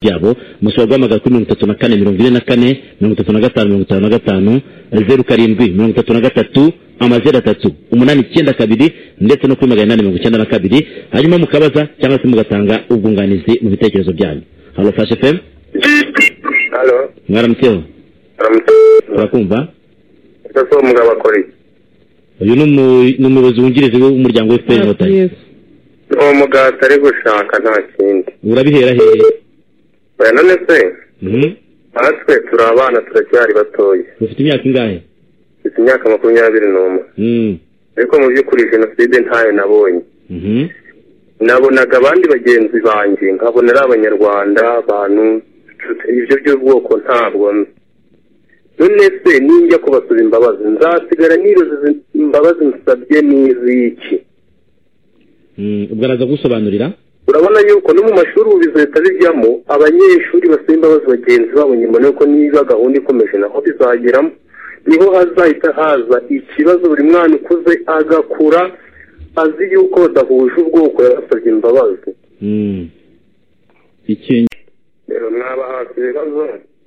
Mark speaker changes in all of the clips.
Speaker 1: yabo mushobora guhamagara kuri mirongo itatu na kane mirongo ine na kane mirongo itatu na gatanu mirongo itanu na gatanu zeru karindwi mirongo itatu na gatatu amazeru atatu umunani icyenda kabiri ndetse no kuri magana inani mirongo icyenda na kabiri hanyuma mukabaza cyangwa se mugatanga ubwunganizi mu bitekerezo byanyu halo fashe femu
Speaker 2: Halo,
Speaker 1: mwaramutseho
Speaker 2: aramutse.
Speaker 1: turakumva
Speaker 2: Ese umugabo akora iki?
Speaker 1: uyu ni umu- ni umuyobozi wungirije w'umuryango fpr inkotanyi
Speaker 3: Yes.
Speaker 2: Uwo mugabo atari gushaka nta kindi.
Speaker 1: urabihera hehe
Speaker 2: Oya none se,
Speaker 1: Mhm.
Speaker 2: natwe turi abana turacyari batoya.
Speaker 1: ufite imyaka ingahe
Speaker 2: Mfite imyaka makumyabiri n'umwe.
Speaker 1: Mhm.
Speaker 2: Ariko mu by'ukuri jenoside ntayo nabonye.
Speaker 1: Mhm.
Speaker 2: Nabonaga abandi bagenzi banjye, nkabona ari abanyarwanda, abantu, ibyo by'ubwoko ntabwo nzi. None se ninjya kubasaba imbabazi, nzasigara nibaza izi imbabazi nsabye n'iziki?
Speaker 1: Mhm. ubwo araza gusobanurira
Speaker 2: urabona yuko no mu mashuri ubu leta bijyamo abanyeshuri basaba imbabazi bagenzi babo nyuma nuko niba gahunda ikomeje naho bizageramo niho hazahita haza ikibazo buri mwana ukuze agakura azi yuko badahuje ubwoko yabasabye imbabazi
Speaker 1: Mhm.
Speaker 2: rero mwaba hafi ibibazo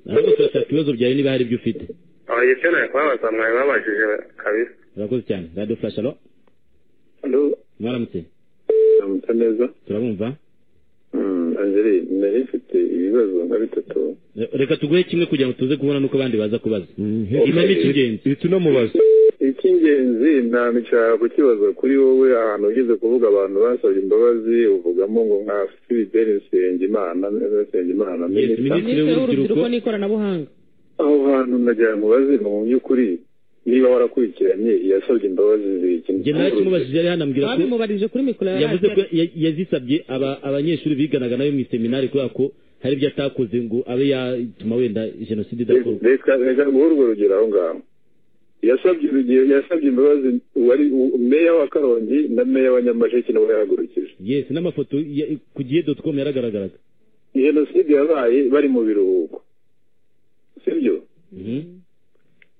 Speaker 1: ahubwo turashaka ibibazo byawe niba hari ibyo ufite
Speaker 2: abayekeneye kubabaza mwari babajije kabisa
Speaker 1: urakoze cyane radiyo furashi alo mwaramutse
Speaker 4: ndamutse neza
Speaker 1: turabumva
Speaker 4: angeli nari mfite ibibazo nka bitatu
Speaker 1: Eh, reka tuguhe kimwe kugira ngo tuze kubona n'uko abandi baza kubaza imamo icy'ingenzi
Speaker 5: ihita unamubaza
Speaker 4: icy'ingenzi ntabishaka kukibaza kuri wowe ahantu ugeze kuvuga abantu basabye imbabazi uvugamo ngo nka philibert nsengimana nsengimana
Speaker 1: Yes,
Speaker 4: minisita
Speaker 1: Minisitiri
Speaker 3: Minisitiri
Speaker 1: w'urubyiruko
Speaker 3: w'urubyiruko n'ikoranabuhanga
Speaker 4: aho hantu nagira ngo baze mu by'ukuri niba warakurikiranye yasabye imbabazi z'iki
Speaker 1: njye nawe kimubajije yari yanambwira ko
Speaker 3: babimubarije kuri mikoro ya
Speaker 1: yavuze ko
Speaker 3: radiyo
Speaker 1: ya- yazisabye aba- abanyeshuri biganaga nawe mu iseminari kubera ko hari ibyo atakoze ngo abe yatuma wenda jenoside idakorwa
Speaker 4: reka reka guha urwo rugero aho ngaho yasabye urugero yasabye imbabazi wari u- meya wa karongi na meya wa nyamasheke nawe yahagurukije
Speaker 1: yesi n'amafoto ya- ku gihe doti komu yaragaragaraga
Speaker 4: jenoside yabaye bari mu biruhuko sibyo
Speaker 1: Mhm.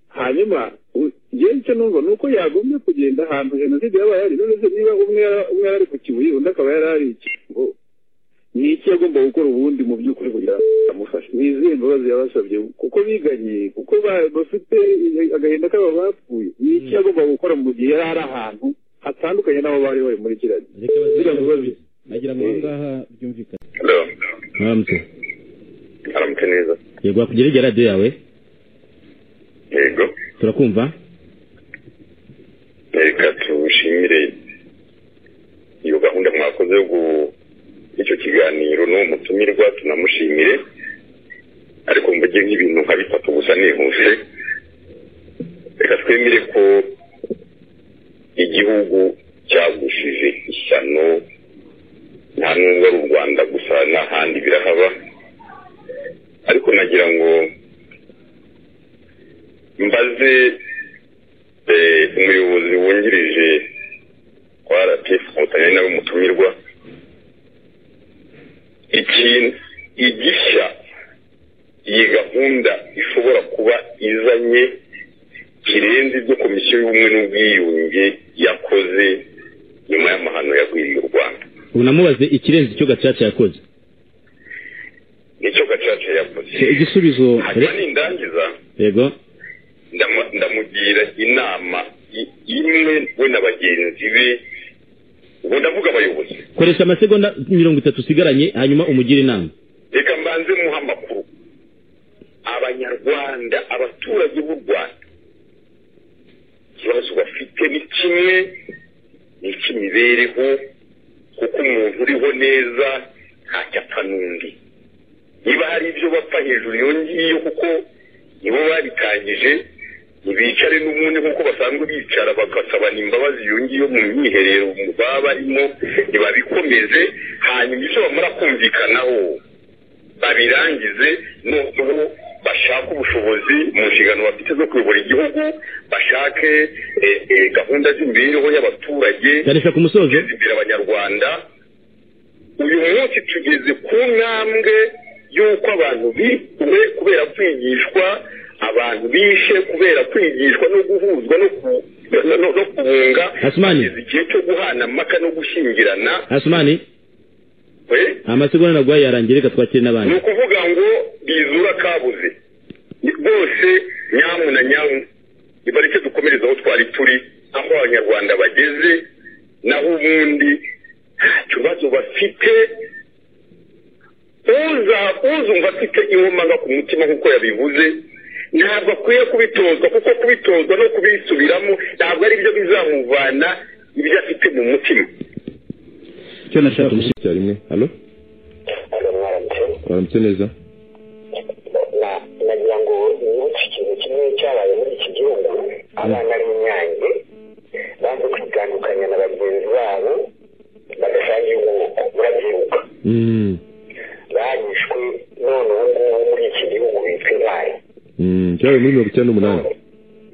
Speaker 4: hanyuma u- njyewe icyo numva ni uko yagombye kugenda ahantu jenoside yabaye ari none se niba umwe yara- umwe yari ari ku kibuye undi akaba yari ari ikigo ni iki yagomba gukora ubundi mu by'ukuri kugira ngo amufashe ni izihe mbabazi yabasabye kuko biganye kuko ba- bafite agahinda k'aba bapfuye ni iki
Speaker 1: Mm.
Speaker 4: yagomba gukora mu gihe yari ari ahantu hatandukanye n'aho bari bari muri kiriya gihe
Speaker 1: reka
Speaker 4: Kugira ngo
Speaker 1: bazabasubize
Speaker 4: bazi-
Speaker 1: agira ngo
Speaker 4: Eh.
Speaker 1: ahangaha byumvikane
Speaker 2: halo
Speaker 1: mwaramutse
Speaker 2: aramutse neza
Speaker 1: yego wakugera irya radiyo yawe
Speaker 2: yego
Speaker 1: turakumva
Speaker 2: reka tushimire iyo gahunda mwakoze yo gu- icyo kiganiro n'uwo mutumirwa tunamushimire ariko mvuge nk'ibintu nka bitatu gusa nihuse reka twemere ko igihugu cyagushije ishyano nta nubwo ari u rwanda gusa n'ahandi birahaba ariko nagira ngo mbaze Eh, umuyobozi wungirije wa rpf inkotanyi ari nawe mutumirwa ikintu igishya iyi gahunda ishobora kuba izanye kirenze ibyo komisiyo y'ubumwe n'ubwiyunge yakoze nyuma y'amahano yagwiriye u rwanda
Speaker 1: ubu namubaze ikirenze icyo gacaca yakoze
Speaker 2: nicyo gacaca yakoze
Speaker 5: igisubizo
Speaker 2: hanyuma nindangiza
Speaker 1: yego
Speaker 2: ndamu- ndamugira inama i- imwe we na bagenzi be ubu ndavuga abayobozi
Speaker 1: koresha amasegonda mirongo itatu usigaranye hanyuma umugire inama
Speaker 2: reka mbanze muha amakuru abanyarwanda abaturage b'u rwanda ikibazo bafite ni kimwe ni icy'imibereho kuko umuntu uriho neza ntacyo apfa n'undi niba hari ibyo bapfa hejuru iyo ngiyo kuko nibo babitangije ntibicare n'ubundi nk'uko basanzwe bicara bagasabana imbabazi iyo ngiyo mu myiherero baba barimo ntibabikomeze hanyuma ibyo bamara kumvikanaho babirangize noneho bashake ubushobozi mu nshingano bafite zo kuyobora igihugu bashake eh, eh, gahunda z'imibereho y'abaturage
Speaker 1: ganisha ku musozo
Speaker 2: guteza imbere abanyarwanda uyu munsi tugeze ku ntambwe y'uko abantu bikuwe kubera kwigishwa abantu bishe kubera kwigishwa no guhuzwa no ku- no- no- no kubunga
Speaker 1: Asmani.
Speaker 2: Tugeze igihe cyo guhana amaka no gushyingirana
Speaker 1: asumani
Speaker 2: eh?
Speaker 6: amasegonda naguhaye yarangira reka twakire
Speaker 2: ni
Speaker 6: n'abandi
Speaker 2: ukuvuga ngo bizura kabuze Ni- bose nyamu na nyamu nibareke dukomereze aho twari turi aho abanyarwanda bageze naho ubundi nta kibazo bafite uza uzumva afite inkomanga ku mutima nk'uko yabivuze ntabwo akwiye kubitozwa kuko kubitozwa no kubisubiramo ntabwo ari byo bizamuvana ibyo afite mu mutima
Speaker 5: icyo nashaka kumushyira icyarimwe halo waramutse neza
Speaker 7: na- nagira ngo nibutse ikintu kimwe cyabaye muri iki gihugu abana b'inyange banze kwitandukanya na bagenzi babo badasangiye ubwoko murabyibuka
Speaker 5: Mm,
Speaker 7: barishwe none ubu ngubu muri iki gihugu bitwa intwari
Speaker 5: mm, cyabaye muri mirongo icyenda n'umunani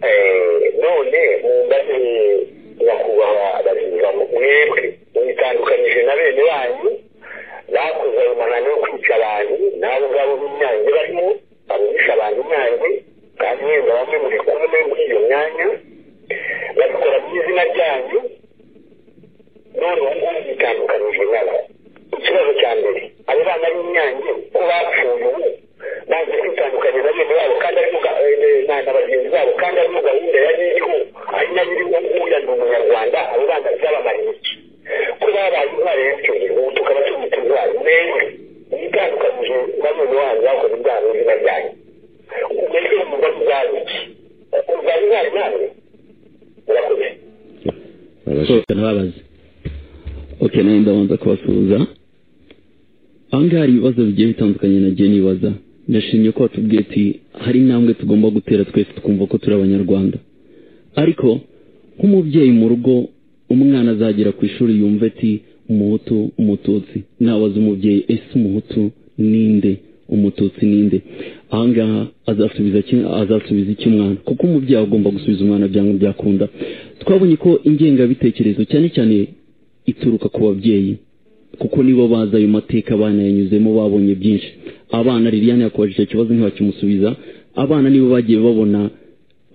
Speaker 7: Eh, none mumbaze nyakubahwa baziva mu- mwebwe mwitandukanyije na bene banyu bakoze ayo mahano yo kwica abantu n'abo ngabo b'inyange barimo baburisha abantu inyange kandi mwebwe bamwe muri kumwe muri iyo myanya babikora mu izina ryanyu none ubu ngubu bitandukanyije nabo ikibazo cya mbere abo bana b'inyange ko bapfuye ubu bazi kwitandukanya na bene babo kandi ari mu ga- eh, na na bagenzi babo kandi ari mu gahunda ya niho ari nayo iri nguya ni umunyarwanda abo bana byabamara iki ko babaye intwari y'icyorezo ubu tukaba tubita intwari mwewe mwitandukanyije na bene wanyu bakoze ibyaha mu izina ryanyu umutwe w'umugore uzaba iki uzaba intwari nawe urakoze
Speaker 5: Araje.
Speaker 6: So, ntibabaze
Speaker 1: okay nanjye ndabanza kubasuhuza aha ngaha hari ibibazo bigiye bitandukanye nagiye nibaza ndashimye ko watubwiye ati hari intambwe tugomba gutera twese tukumva ko turi abanyarwanda ariko nk'umubyeyi mu rugo umwana azagera ku ishuri yumva ati umuhutu umututsi nabaza umubyeyi ese umuhutu ninde umututsi ninde aha ngaha azasubiza iki azasubiza iki umwana kuko umubyeyi agomba gusubiza umwana byanga byakunda twabonye ko ingengabitekerezo cyane cyane ituruka ku babyeyi kuko nibo bazi ayo mateka abana yanyuzemo babonye byinshi abana liliane yakubajije ikibazo ntibakimusubiza abana nibo bagiye babona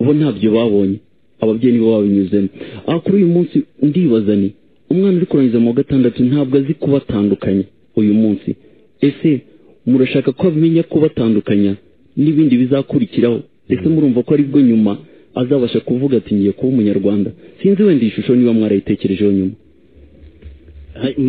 Speaker 1: bo ntabyo babonye ababyeyi nibo babinyuzemo aha kuri uyu munsi ndibaza ni umwana uri kurangiza mu wa gatandatu ntabwo azi kubatandukanya uyu munsi ese murashaka ko amenya kubatandukanya n'ibindi bizakurikiraho ese murumva ko aribwo nyuma azabasha kuvuga ati ngiye kuba umunyarwanda sinzi wenda iyi shusho niba mwarayitekerejeho nyuma